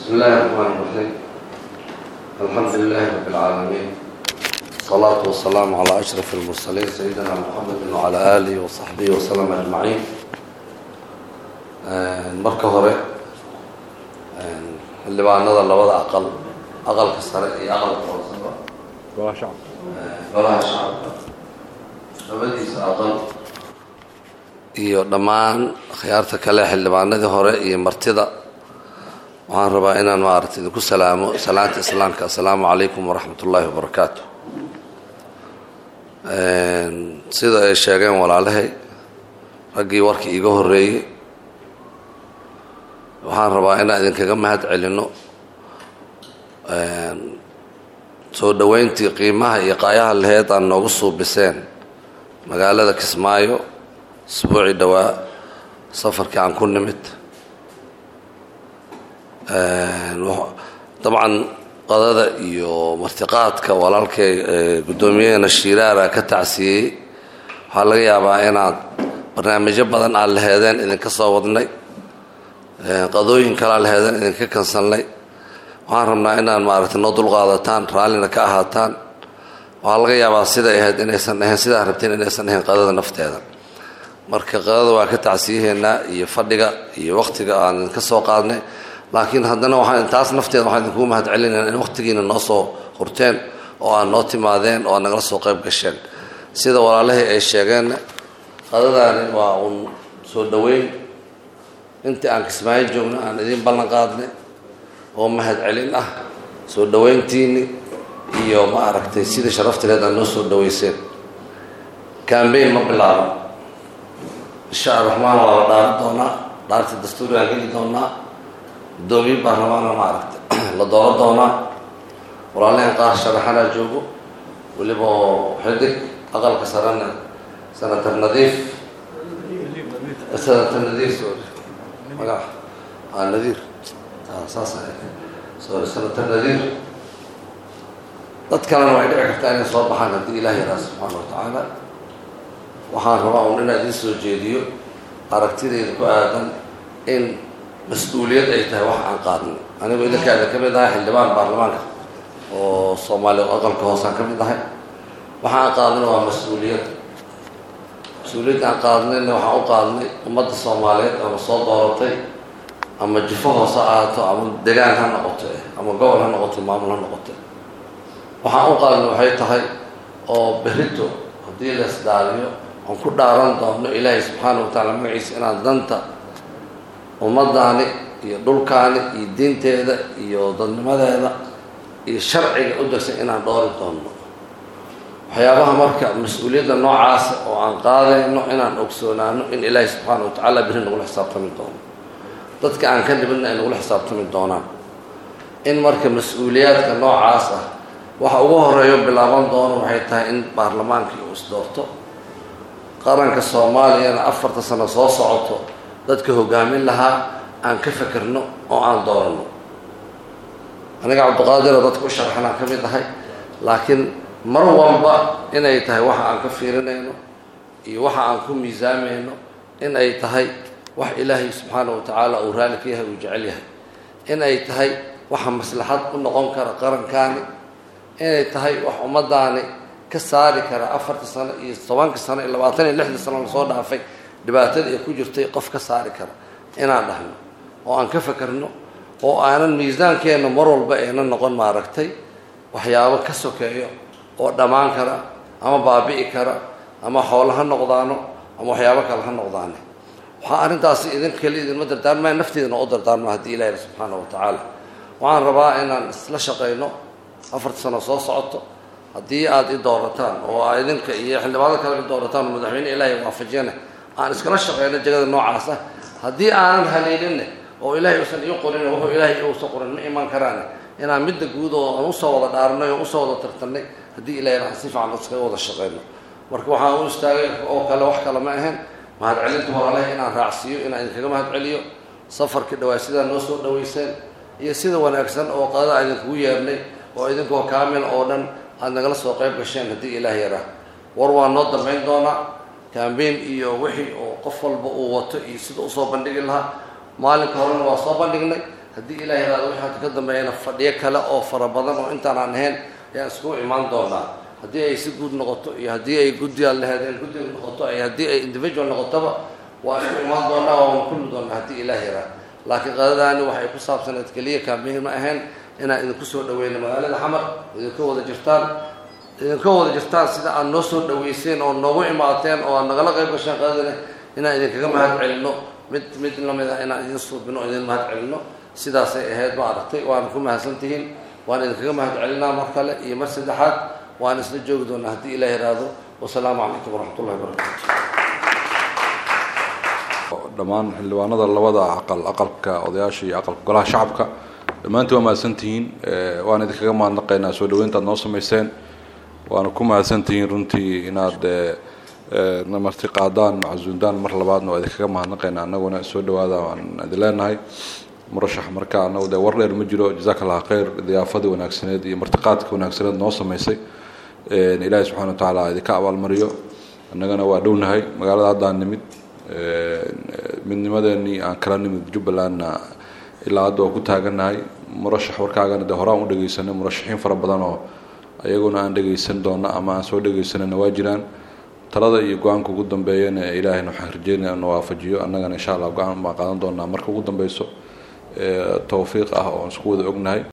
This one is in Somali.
بسم الله الرحمن الرحيم الحمد لله رب العالمين الصلاة والسلام على أشرف المرسلين سيدنا محمد وعلى آله وصحبه وسلم أجمعين marka hore xildhibaanada labada aqal aqalka sare iyo aqalka hooseba golaha shacabka labadiisa aqal iyo dhammaan akhyaarta kale xildhibaanadii hore iyo martida waxaan rabaa inaan maaragta idinku salaamo salaanta islaamka assalaamu calaykum waraxmat ullaahi wabarakaatu sida ay sheegeen walaalahay raggii warkii iiga horreeyey waxaan rabaa inaan idinkaga mahad celinno soo dhoweyntii qiimaha iyo qaayaha laheyd aan noogu suubiseen magaalada kismaayo isbuucii dhowaa safarkii aan ku nimid dabcan qadada iyo martiqaadka walaalkay guddoomiyaheena shiiraara ka tacsiyey waxaa laga yaabaa inaad barnaamijyo badan aad laheedeen idinka soo wadnay qadooyin kalea laheedeen idinka kansalnay waxaan rabnaa inaad maaragtay noo dulqaadataan raallina ka ahaataan waxaa laga yaabaa siday ahayd inaysan ahayn sidaa rabteen inaysan ahayn qadada nafteeda marka qadada waa ka tacsiyaheennaa iyo fadhiga iyo wakhtiga aan idinka soo qaadnay laakiin haddana waxaan taas nafteeda waxaan idinkugu mahad celinayna in wakhtigiina noo soo hurteen oo aad noo timaadeen oo aad nagala soo qayb gasheen sida walaalahii ay sheegeenna qadadaani waa uun soo dhoweyn intii aan kismaayo joogno aan idiin ballan qaadnay oo mahad celin ah soo dhoweyntiinni iyo ma aragtay sidii sharaftileed aad noo soo dhoweyseen cambayn ma bilaaban insha araxmaan waa la dhaaran doonaa dhaartii dastuuri aan geli doonaa guddoomiye baarlamaana ma aragtay la dooran doonaa walaalahan qaar sharaxanaa joogo weliba xidig aqalka sarena senator nadiif senator nadiir sorry magac ah nadiir saas sorry senator nadiir dad kalena way dhici kartaa inay soo baxaan haddii ilaah yaraa subxaana wa tacaala waxaan rabaa un inaa idiin soo jeediyo aragtidayda ku aadan in mas-uuliyad ay tahay wax aan qaadnay anigu idinkaada ka mid ahay xildhibaan baarlamaanka oo soomaaliya aqalka hoosaan ka mid ahay waxa aan qaadnay waa mas-uuliyad mas-uuliyadda aan qaadnayna waxaan u qaadnay ummadda soomaaliyeed ama soo dooratay ama jufo hoose ahaato ama degaan ha noqoto ama gobol ha noqoto maamul ha noqoto waxaan u qaadnay waxay tahay oo berito haddii la isdaaliyo aan ku dhaaran doono ilaahay subxaana wa tacaala magaciisa inaan danta ummadaani iyo dhulkaani iyo diinteeda iyo dadnimadeeda iyo sharciga u degsan inaan dhoori doonno waxyaabaha marka mas-uuliyadda noocaasa oo aan qaadayno inaan ogsoonaano in ilaahay subxaana wa tacaala beri nagula xisaabtami doono dadka aan ka dhibinna ay nagula xisaabtami doonaan in marka mas-uuliyaadka noocaas ah waxa ugu horeeyo bilaaban doono waxay tahay in baarlamaankii uu isdoorto qaranka soomaaliyana afarta sano soo socoto dadka hogaamin lahaa aan ka fekerno oo aan dooranno aniga cabdiqaadiro dadka u sharxanaan ka mid ahay laakiin mar walba inay tahay waxa aan ka fiirinayno iyo waxa aan ku miisaamayno in ay tahay wax ilaahay subxaana wa tacaala uu raali ka yahay uu jecel yahay in ay tahay waxa maslaxad u noqon kara qarankaani inay tahay wax ummadaani ka saari kara afarta sano iyo tobanka sano iyo labaatan iyo lixda sano lasoo dhaafay dhibaatada ay ku jirtay qof ka saari kara inaan dhahno oo aan ka fekerno oo aanan miisaankeenna mar walba aynan noqon maaragtay waxyaabo ka sokeeyo oo dhammaan kara ama baabi'i kara ama xoolo ha noqdaano ama waxyaabo kale ha noqdaane waxaa arrintaasi idin keli idinma dardaarmaya nafteedana u dardaarma haddii ilahi subxaana wa tacaala waxaan rabaa inaan isla shaqayno afarta sano soo socoto haddii aada i doorataan oo aa idinka iyo xildhibaano kale i doorataan oo madaxweyne ilaahay waafajiyana aan iskala shaqeyno jegada noocaas ah haddii aanan haleelinne oo ilaahay uusan ii qorin wuxuu ilaahay uusan qorin ma iman karaan inaan midda guud oo aan usoo wada dhaaranay oo usoo wada tartannay haddii ilahay aan si fiican iskaga wada shaqeyno marka waxaan u istaagay oo kale wax kale ma ahayn mahad celinta walaalaha inaan raacsiiyo inaan idinkaga mahad celiyo safarkii dhawaa sidaa noo soo dhaweyseen iyo sida wanaagsan oo qadada idinkugu yeernay oo idinkoo kaamil oo dhan aada nagala soo qayb gasheen haddii ilaah yaraa war waa noo dambayn doonaa cambain iyo wixii oo qof walba uu wato iyo sida usoo bandhigi lahaa maalinka horena waa soo bandhignay haddii ilaah yaraado wixii hadda ka dambeeyana fadhiyo kale oo fara badan oo intaan aan ahayn ayaan iskugu imaan doonaa haddii ay si guud noqoto iyo haddii ay guddigaan laheedeen guddiga noqoto iyo haddii ay individual noqotoba waa isku imaan doonaa waan kulmi doonaa haddii ilaah yaraa laakiin qadadaani waxay ku saabsaneed keliya kaamihir ma ahayn inaan idinku soo dhaweyno magaalada xamar idinka wada jirtaan idinka wada jirtaan sida aad noo soo dhaweyseen oo noogu imaateen oo aad nagala qayb gasheen qadadani inaan idinkaga mahad celinno mid mid lamid ah inaan idin suubino o idin mahad celinno sidaasay ahayd ma aragtay waana ku mahadsan tihiin waan idinkaga mahad celinaa mar kale iyo mar saddexaad waan isla joogi doonaa haddii ilaah yaraado wasalaamu calaykum waraxmat ullahi wabarakatu dhammaan xildhibaanada labada aqal aqalka odayaasha iyo aqalka golaha shacabka dhammaantiin waa mahadsantihiin waan idinkaga mahadnaqaynaa soo dhaweynta ad noo samayseen waana ku mahadsantihiin runtii inaad na marti qaadaan macasuundaan mar labaadna waa idinkaga mahadnaqaynaa annaguna soo dhawaada waan idin leenahay murashax marka anagu dee war dheer ma jiro jazaaka allah khayr diyaafadii wanaagsaneed iyo martiqaadka wanaagsaneed noo samaysay ilaahay subxana wa tacaala idinka abaalmariyo annagana waa dhownahay magaalada haddaan nimid midnimadeenii aan kala nimid jubbalandna ilaa hadda waa ku taagannahay murashax warkaagana dee horaan u dhegeysanay murashaxiin fara badan oo ayaguna aan dhegeysan doono ama aan soo dhegeysanayna waa jiraan talada iyo go-aanka ugu dambeeyana ilaahayna waxaan rajeynaya inu waafajiyo annagana insha allah go-aan baan qaadan doonaa marka ugu dambeyso towfiiq ah oo isku wada ognahay